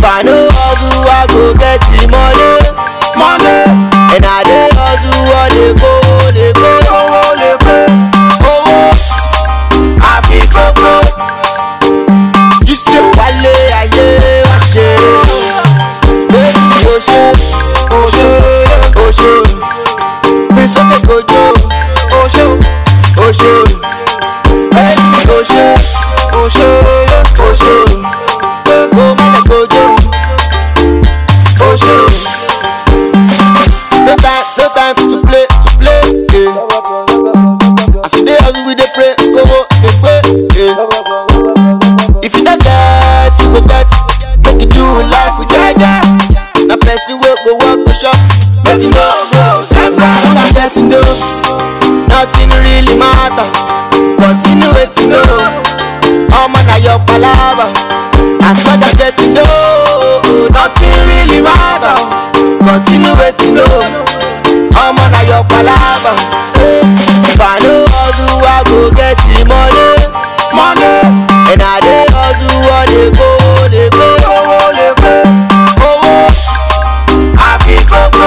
If I no hustle, I go get the money. Money, And I dey hustle, I dey go, dey go. owó lè kó. Owó àfi kókó. Jíṣẹ́ wálé ayé wá ṣe. Bébí o ṣe, Oṣó, o ṣe. Gbé sókè kojú, oṣó, o ṣe. Bébí o ṣe, oṣó, o ṣe. Kó má lè kojú, o ṣe. No time, no time to play, to play. Yeah. As you dey hustle, we dey pray, owó dey pay. Yeah. If you no get, you go get. Make you do life with jaja. Na person wey go work go shop. Make you no go samba. What I'm getting though, nothing really matter. Continue wetin know. Omo na your palava. As long as getting though, nothing really matter. Continue wetin know. Omo na your palava. If I no hustle, I go get the money. money, And I dey hustle, I dey go, dey go. owó lè kó. Owó àfi kókó.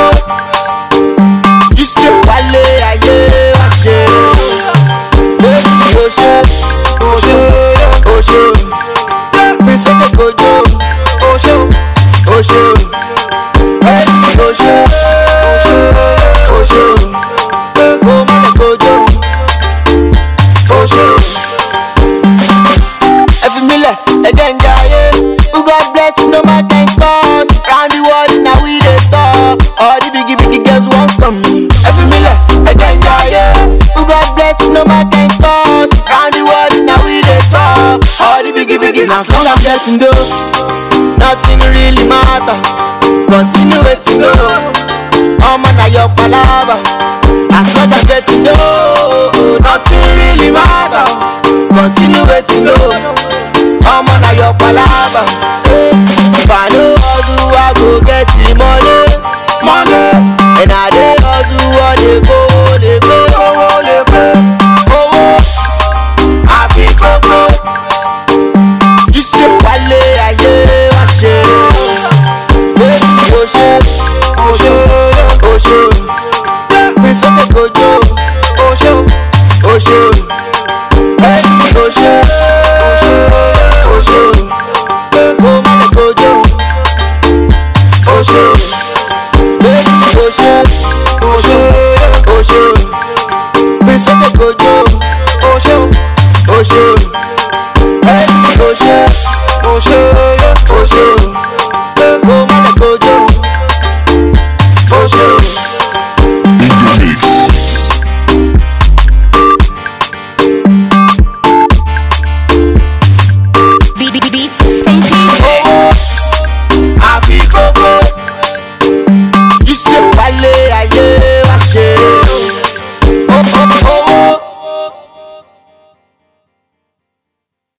Jíṣẹ́ wálé ayé wá ṣe. Bébí o ṣe, Oṣó, o ṣe. Gbé sókè kojú, oṣó, o ṣe. Bébí o ṣe, o ṣe. Kó má lè kojú, o ṣe. Ẹ fi mí lẹ̀, ẹ jẹ́ ń jayé. Who God bless no man can cause. Round the world na we dey talk. All the biggie biggie girls wan come. Ẹ fi mí lẹ̀, ẹ jẹ́ ń jayé. Who God bless no man can cause. Round the world na we dey talk. All the biggie biggie as long as getting dough. Nothing really matter. Continue wetin know. Omo na your palava. As long as getting dough. Nothing really matter. Continue wetin know. Omo na your palava.